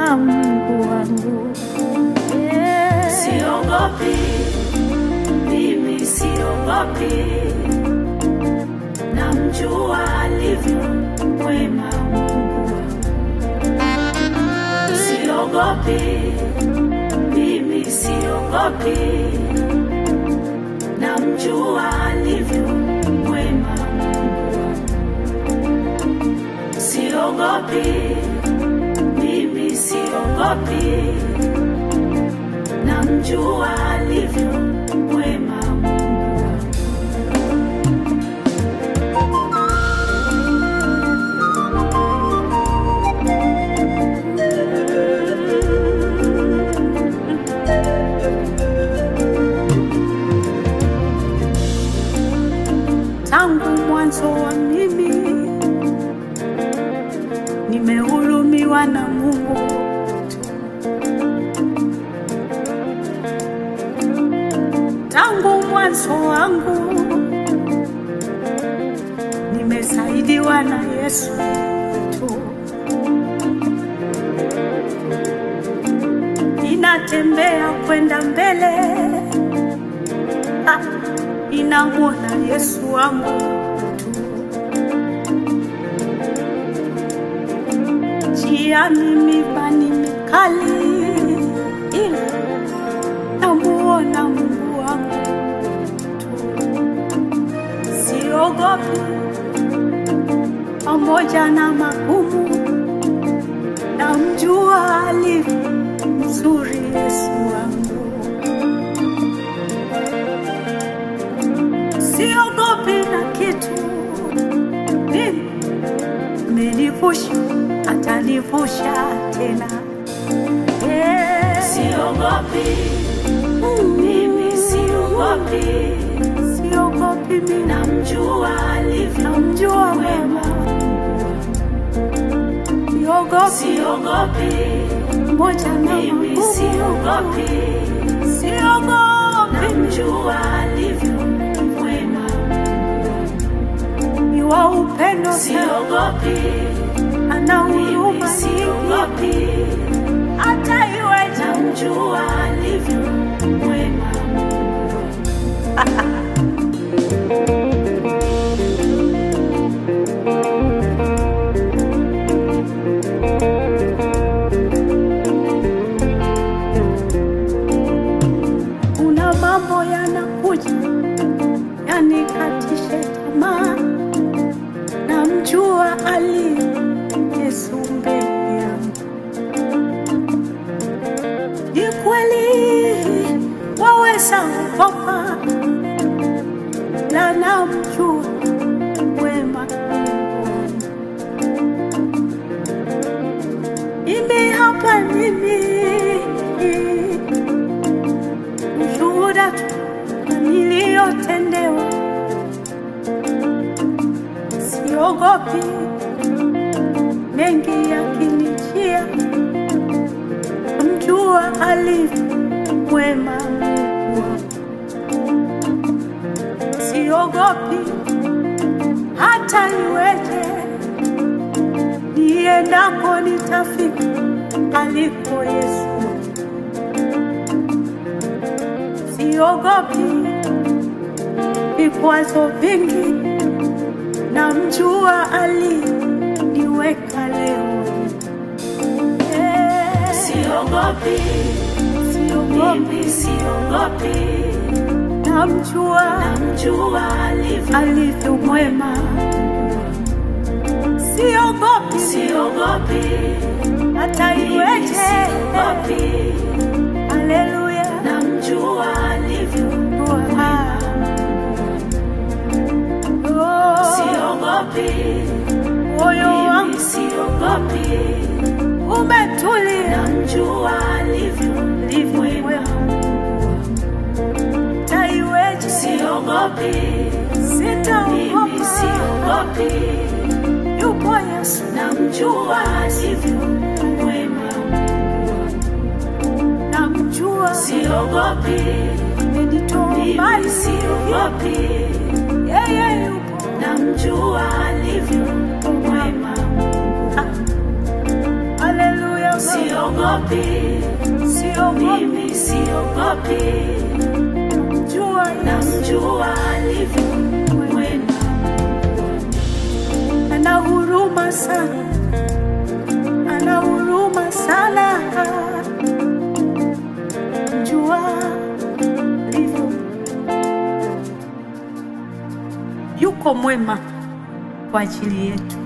mwema Mungu wangu. Yeah. Siogopi, mimi siogopi, namjua alivyo mwema Mungu wangu. Siogopi, mimi siogopi, namjua alivyo mwema Mungu wangu. Siogopi, mimi siogopi namjua alivyo mwema Mungu wangu. tangu mwanzo wa mimi nimehurumiwa na Mungu tu. Tangu mwanzo wangu nimesaidiwa na Yesu tu. Ninatembea kwenda mbele ah, ninamwona Yesu wangu tu. Njiani mibani mikali, ila namuona Mungu wangu tu. Siogopi pamoja na magumu, namjua alivyo mzuri Yesu wangu. siogopi na kitu, mimi amenivusha, atanivusha tena. Yeah. Siogopi, Mm, mimi siogopi, siogopi mimi, namjua alivyo namjua mwema. siogopi Siogopi, moja na mimi magumu, siogopi, siogopi namjua alivyo mwema. ni wa upendo sana, Siogopi, ana mimi huruma nyingi, siogopi, hata iweje namjua alivyo mwema. kuna mambo yanakuja yanikatishe tamaa, namjua ali Yesu mbele yangu. Ni kweli waweza ogopa, la namjua wema Mungu wangu. Mimi hapa mimi ushuhuda tu na niliyotendewa, siogopi mengi yakinijia, mjua alivyo mwema Mungu wangu. Siogopi hata iweje, niendako nitafika aliko Yesu. siogopi vikwazo vingi, namjua aliniweka leo. Eh, Siogopi, Siogopi, mimi siogopi, namjua namjua alivyo alivyo mwema. Siogopi Siogopi, hata mimi iweje, siogopi, haleluya. namjua alivyo Ah. Oh, Siogopi, moyo mimi wangu siogopi, umetulia namjua alivyo ndivyo mwema. Hata iweje, Siogopi, mimi sitaogopa. siogopi, Yupo Yesu, namjua alivyo mwema. namjua, Siogopi, amenitoa mimi mbali, siogopi, yeye yupo. namjua alivyo mwema. Haleluya, siogopi, siogopi, mimi siogopi, jua namjua alivyo mwema, ana huruma sana, ana huruma sana, jua alivyo, yuko mwema kwa ajili yetu.